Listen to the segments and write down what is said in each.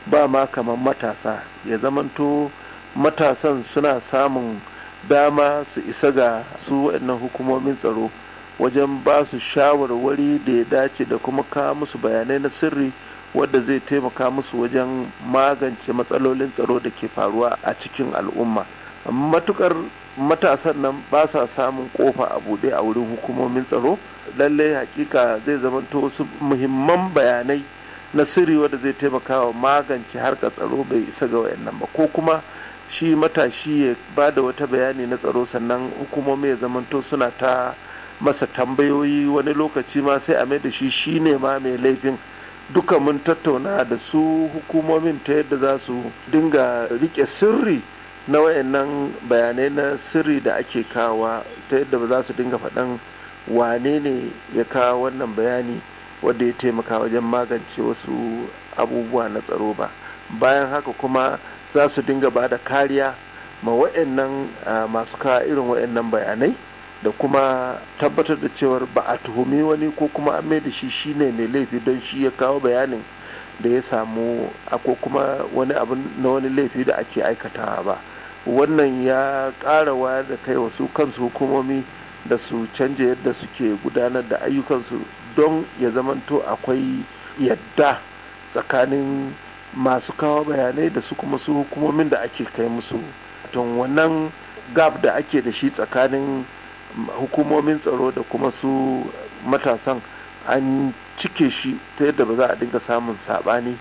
ba ma kamar matasa ya zamanto matasan suna samun dama su isa ga su waɗannan hukumomin tsaro wajen ba su shawarwari da ya dace da kuma kawo musu bayanai na sirri wadda zai taimaka musu wajen magance matsalolin tsaro da ke faruwa a cikin al'umma matukar matasan nan ba sa samun kofa a buɗe a wurin hukumomin tsaro lallai hakika zai zamanto wasu muhimman bayanai na sirri wadda zai taimaka wa magance harkar tsaro bai isa ga wayannan ba ko kuma shi matashi ya ba da wata bayani na tsaro sannan hukumomi ya zamanto suna ta masa tambayoyi wani lokaci ma sai a mai da shi shine ma mai laifin duka mun tattauna da su hukumomin ta yadda za su dinga rike sirri na wayannan bayanai na sirri da ake kawa ta yadda ba za su dinga faɗan wane ne ya kawo wannan bayani wadda ya taimaka wajen magance wasu abubuwa na tsaro ba bayan haka kuma za su dinga ba da kariya ma wayannan masu kawo irin wayannan bayanai da kuma tabbatar da cewar ba a tuhumi wani ko kuma an da shi shine mai laifi don shi ya kawo bayanin da ya samu ko kuma wani abu na wani laifi da ake aikatawa ba wannan ya ƙara wayar da kai wasu kansu hukumomi da su canja yadda suke gudanar da ayyukansu don ya zamanto akwai yadda tsakanin masu kawo bayanai da su kuma su hukumomin da ake kai musu don wannan gab da ake da shi tsakanin hukumomin tsaro da kuma su matasan an cike shi ta yadda ba za a dinga samun sabani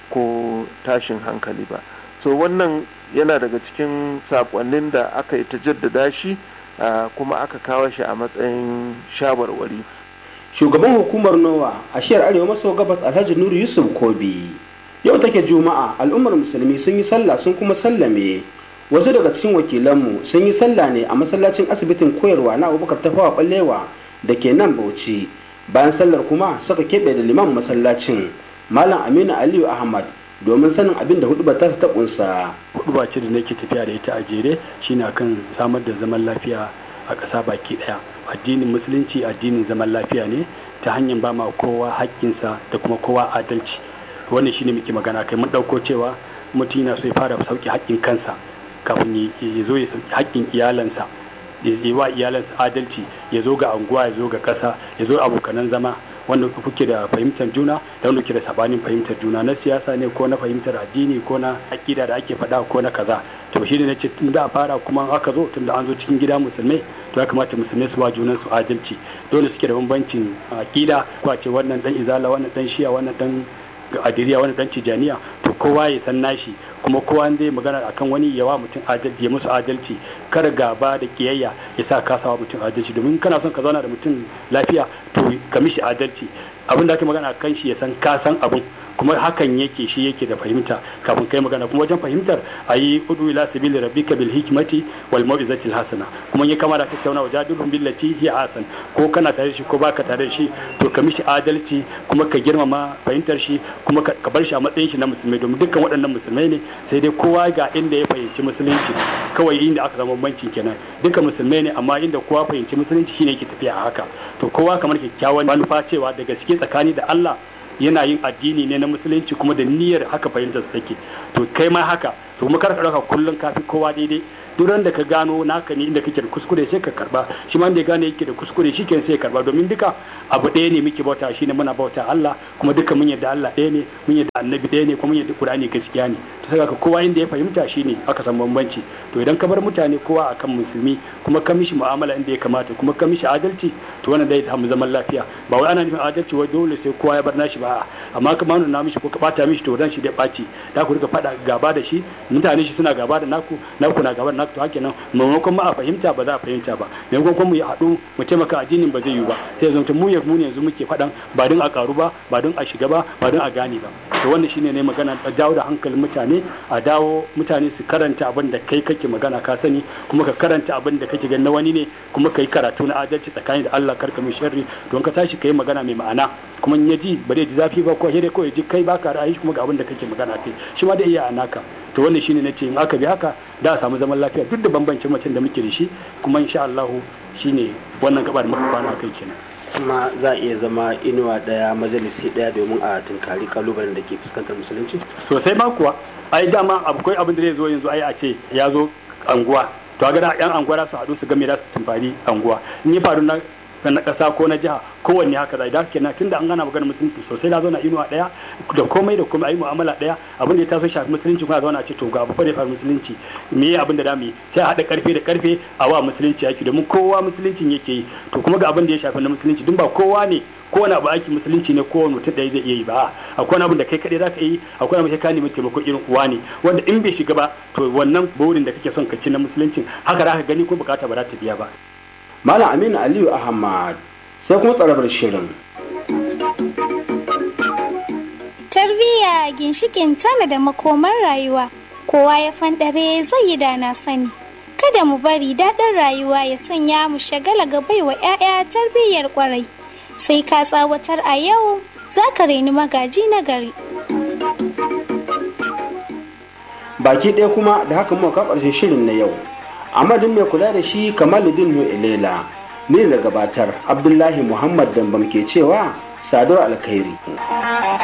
ko tashin hankali ba so wannan yana daga cikin sakonnin da aka yi ta jaddada shi kuma aka kawo shi a matsayin shawarwari shugaban hukumar nowa a shiyar arewa maso gabas alhaji nuru yusuf kobi yau take juma'a al'ummar musulmi sun yi sallah sun kuma sallame wasu daga cikin wakilanmu sun yi sallah ne a masallacin asibitin koyarwa na abubakar tafawa ballewa da ke nan bauchi bayan sallar kuma suka keɓe da liman masallacin malam aminu aliyu ahmad domin sanin abin da hudubar ta ta kunsa huduba ce da nake tafiya da ita a jere shine akan samar da zaman lafiya a ƙasa baki ɗaya addinin musulunci addinin zaman lafiya ne ta hanyar ba ma kowa haƙƙinsa da kuma kowa adalci wannan shine muke magana kai mun ɗauko cewa mutum yana so ya fara sauƙi haƙƙin kansa kafin ya zo ya sauki haƙƙin iyalansa ya yi wa iyalansa adalci ya zo ga anguwa ya zo ga ƙasa ya zo abokanan zama wanda kuke da fahimtar juna da wanda kuke da sabanin fahimtar juna na siyasa ne ko na fahimtar addini ko na aƙida da ake faɗa ko na kaza to shi ne nace tun da a fara kuma aka zo tun da an zo cikin gida musulmai to ya kamata musulmai su ba junan su adalci dole suke da bambancin aƙida ko a ce wannan dan izala wannan dan shiya wannan dan adiriya wani dan tijaniya to kowa ya san nashi kuma kowa zai magana akan wani yawa mutum adalci ya musu adalci kar gaba da kiyayya ya sa ka sawa mutum adalci domin kana son ka zauna da mutum lafiya to ka mishi adalci abin da ake magana kan shi ya san ka san abin kuma hakan yake shi yake da fahimta kafin kai magana kuma wajen fahimtar a yi udu ila sabili rabbika bil hikmati wal mau'izatil hasana kuma ya kama da tattauna wa jadilhum billati hiya hasan ko kana tare da shi ko baka tare da shi to ka mishi adalci kuma ka girmama fahimtar shi kuma ka bar shi a matsayin shi na musulmai domin dukkan waɗannan musulmai ne sai dai kowa ga inda ya fahimci musulunci kawai inda aka zama bambancin kenan dukkan musulmai ne amma inda kowa fahimci musulunci shine yake tafiya a haka to kowa kamar kyakkyawan manufa cewa da gaske tsakani da Allah yana yin addini ne na musulunci kuma da niyyar haka fahimtar su take to kai ma haka to kuma karka dauka kullun kafi kowa daidai duk da ka gano naka ne inda kake da kuskure sai ka karba shi ma da ya gane yake da kuskure shi ke sai ya karba domin duka abu ɗaya ne muke bauta shine muna bauta Allah kuma duka mun yadda Allah ɗaya ne mun yadda annabi ɗaya ne kuma mun yadda Qur'ani gaskiya ne to saka ka kowa inda ya fahimta shine aka san bambanci to idan ka bar mutane kowa akan musulmi kuma ka mishi mu'amala inda ya kamata kuma ka mishi adalci to wannan dai ta mu zaman lafiya ba wai ana nufin adalci wai dole sai kowa ya bar nashi ba amma ka nuna mishi ko ka bata mishi to dan shi da ɓaci da ku rika faɗa gaba da shi mutane shi suna gaba da naku naku na gaba da naku to haka nan maimakon ma a fahimta ba za a fahimta ba maimakon mu ya haɗu mu taimaka addinin ba zai yiwu ba sai zama mu ya mu yanzu muke faɗan ba don a karu ba ba don a shiga ba ba don a gane ba to wannan shine ne magana a dawo da hankalin mutane a dawo mutane su karanta abin da kai kake magana ka sani kuma ka karanta abin da kake gani na wani ne kuma ka yi karatu na adalci tsakanin da Allah karka mai sharri don ka tashi ka yi magana mai ma'ana kuma in ya ji ba zai ji zafi ba ko sai dai ko ya ji kai baka ra'ayi kuma ga abin da kake magana kai shi ma da iya anaka to wannan shine na ce in aka bi haka da a samu zaman lafiya duk da bambancin macen da muke da shi kuma insha Allah shine wannan gaba da muka kwana kai kenan kuma za a iya zama inuwa daya majalisi daya domin a tunkari kalubalen da ke fuskantar musulunci sosai ma kuwa ai dama akwai abin da zai zo yanzu ai a ce ya zo anguwa to ga yan anguwa su haɗu su game da su tumfari anguwa in yi faru na na ƙasa ko na jiha kowanne haka zai da kenan tunda an gana maganar musulunci sosai na zauna inuwa ɗaya da komai da komai ayi mu'amala ɗaya abin da ya taso shafi musulunci kuma zauna ce to ga abu fa da ya faru musulunci me ya abin da zamu yi sai a haɗa karfe da karfe a wa musulunci yaki domin kowa musuluncin yake yi to kuma ga abin da ya shafi na musulunci dun ba kowa ne kowane abu aiki musulunci ne kowane mutum ɗaya zai iya yi ba akwai abin da kai kaɗai za ka yi akwai abin da ka nemi taimako irin uwa ne wanda in bai shiga ba to wannan burin da kake son ka ci na musuluncin haka za ka gani ko bukata ba za ta biya ba malam aminu aliyu ahmad sai kuma tsarabar shirin tarbiyya ginshikin tana da makomar rayuwa kowa ya fandare zai yi da na sani kada mu bari daɗin rayuwa ya sanya mu shagala ga baiwa 'ya'ya tarbiyyar kwarai sai ka tsawatar a yau za ka reni magaji na gari baki ɗaya kuma da haka muka ƙarshen shirin na yau amadin mai kula da shi kamaluddin ilela ni da gabatar abdullahi muhammad dambam ke cewa sadar alkhairi